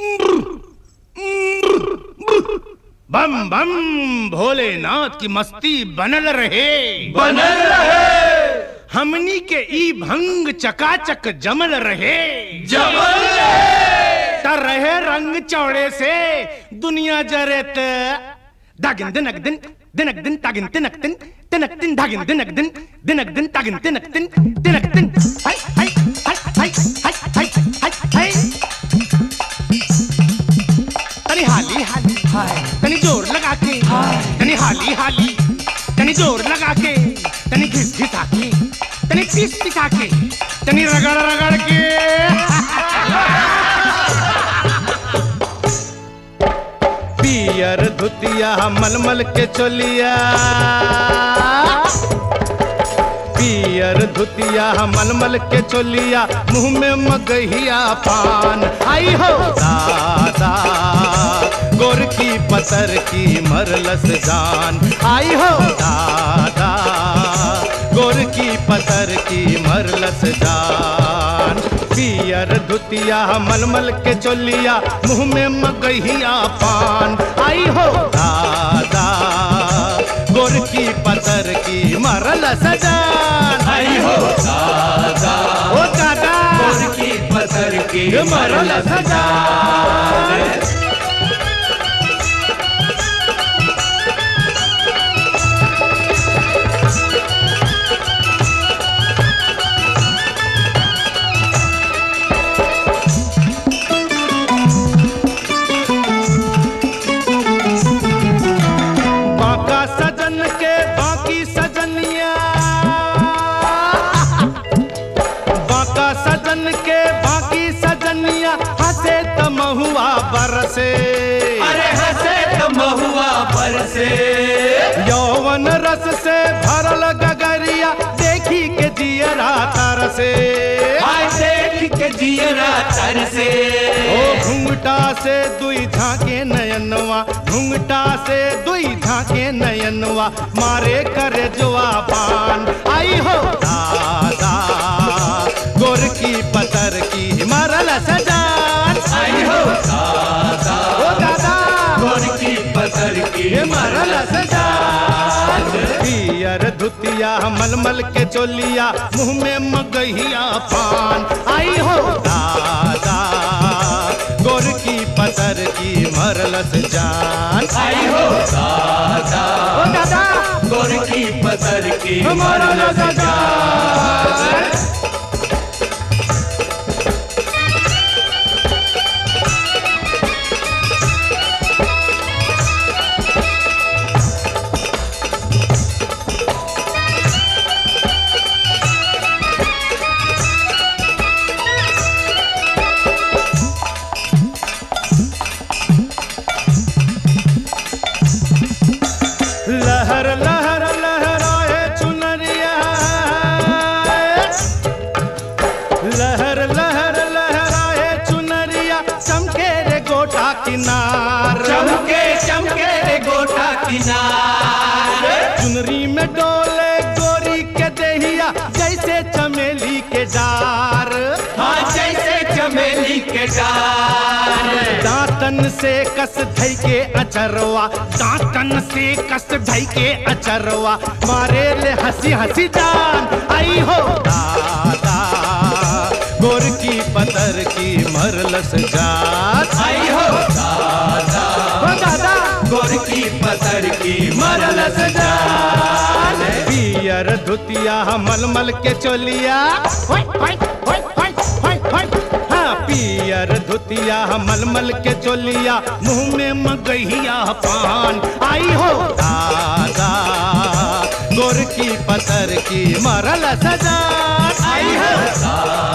बम बम भोलेनाथ की मस्ती बनल रहे बनल रहे हमनी के ई भंग चकाचक जमल रहे जमल रहे त रहे रंग चौड़े से दुनिया जरे त दागिन दिनक दिन दिनक दिन तागिन तिनक दिन तिनक दिन दागिन दिनक दिन दिनक दिन तागिन तिनक दिन तिनक दिन हाय हाय हाय हाय हाय हाय हाय हाय तनी हाली हाली तनी जोर लगा के तनी हाली हाली तनी जोर लगा के तनी घिस घिसा के तनी पीस पिसा के तनी रगड़ रगड़ के पियर धुतिया मलमल के चोलिया पियर धुतिया मलमल के चोलिया मुंह में मगहिया पान आई हो दादा गोर की पतर की मरलस जान आई हो दादा गोर की पतर की मरलस जान पियर धुतिया मलमल के चोलिया मुंह में मगहिया पान आई हो दादा गोर की पतर की मरल सजान आई हो दादा ओ दादा गोर की पतर की मरल सजान बाका सजन के बाकी सजनिया बाका सजन के बाकी सजनिया हंसे त महुआ बरसे अरे हंसे तो महुआ पर से यौवन रस से भरल गगरिया देखी के जियरा तरसे हाय देख के जियरा तर से ओ घुंघटा से दुई झाके नयनवा घुंघटा से दुई झाके नयनवा मारे करे जुआ पान आई हो दादा गोर की पतर की मरल सजान आई हो दादा ओ दादा गोर की पतर की मरल सजान पियर धुतिया मलमल के चोलिया मुंह में मगहिया पान आई हो दादा गोर की पतर की मरलस जान आई हो दादा ओ दादा गोर की पतर की मरलस जान लहर लहर लहराए चुनरिया लहर लहर लहराए चुनरिया चमके रे गोटा किनार चमके चमके रे गोटा किनार चुनरी में डोले गोरी के देहिया जैसे चमेली के डार हाँ जैसे चमेली के डार दांतन से कस धई के अचरवा दांतन से कस धई के अचरवा मारे ले हंसी हंसी जान आई हो दादा गोर की पतर की मरलस जात आई हो दादा हो दादा गोर की पतर की मरलस जान पियर धुतिया मलमल के चोलिया होय, होय, होय, होय, होय, होय। हाँ, पियर धुतिया मलमल के चोलिया मुंह में मगहिया पान आई हो दादा गोर की पतर की मरल सजान आई हो दादा